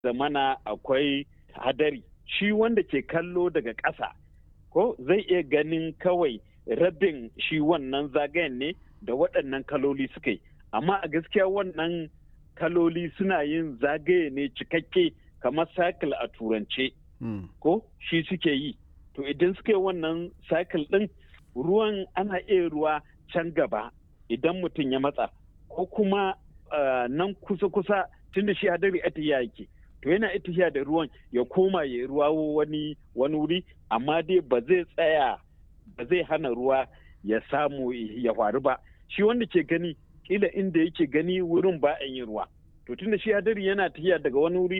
zamana akwai hadari shi wanda ke kallo daga ƙasa ko zai iya ganin kawai rabin shi wannan zagayen ne da waɗannan kaloli suka yi amma a gaskiya wannan kaloli suna yin zagaye ne cikakke kamar cycle a turance ko shi suke yi to idan suka yi wannan cycle ɗin ruwan ana iya ruwa can gaba idan mutum ya matsa ko kuma nan kusa-kusa tunda shi hadari atiya yake to yana itiya da ruwan ya koma ya ruwa wani wani wuri amma dai ba zai tsaya ba zai hana ruwa ya samu ya faru ba shi wanda ke gani kila inda yake gani wurin ba a yin ruwa to tunda shi hadari yana tafiya daga wani wuri